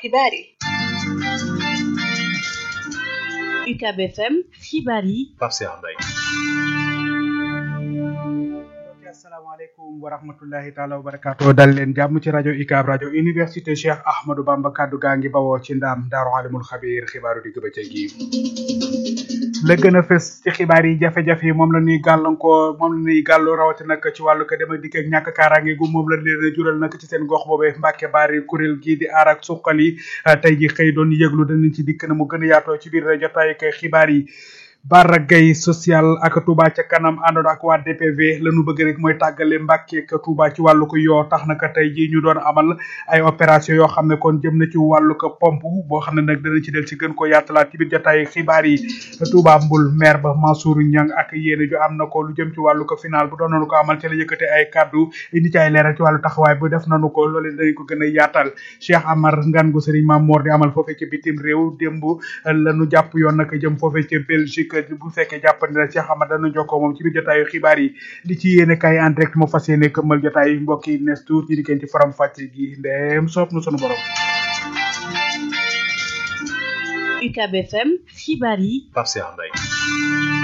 xibaar yi UCAB FM xibaar yi Pape Cheikh Mbaye asalaamaaleykum wa rahmatullahi taala wa barakaatu dal leen jàmm ci rajo UCAB rajo université Cheikh Ahmadou Bamba kaddu gaa ngi bawoo ci ndaam daaru alimul xabiir xibaaru digg bëccëg yi la gën a fës ci xibaar yi jafe-jafe yi moom la ñuy gàllankoor moom la ñuy gàllu rawati nag ci wàllu ko dem ak dikk ak ñàkk kaaraange gu moom la leen a jural nag ci seen gox boobee Mbàkke Baari kuréel gii di aar ak suqali tey ji xëy doon yëglu danañ ci dikk na mu gën a yaatoo ci biir jotaay ak xibaar yi Bara Gaye social ak Touba ca kanam àndoon ak waa DPV la ñu bëgg rek mooy tàggale Mbàkke ak Touba ci wàllu ko yoo tax naka tey jii ñu doon amal ay opération yoo xam ne kon jëm na ci wàllu ko pompe boo xam ne nag danañ ci del ci gën ko yaatalaat ci biir jotaay xibaar yi Touba Mbul maire ba Mansour Niang ak yéene ju am na ko lu jëm ci wàllu ko final bu doon nañu ko amal ci la yëkkate ay kaddu indi ci ay leeral ci wàllu taxawaay bu def nañu ko loolu danañ ko gën a yaatal Cheikh Amar ngan gu Serigne Mame Mor di amal foofee ci bitim réew démb la ñu jàpp yoon nag jëm foofee ci Belgique bu fekkee jàppandi na Cheikh Amar dana jokkoo moom ci biir jotaayu xibaar yi li ci yéene kay en direct moo fas yéene këmmal jotaay mbokk yi nes tuut ñi dikkeen ci faram fàcce gi ndeem soob na sunu borom UCAB FM xibaar yi Pape Cheikh Mbaye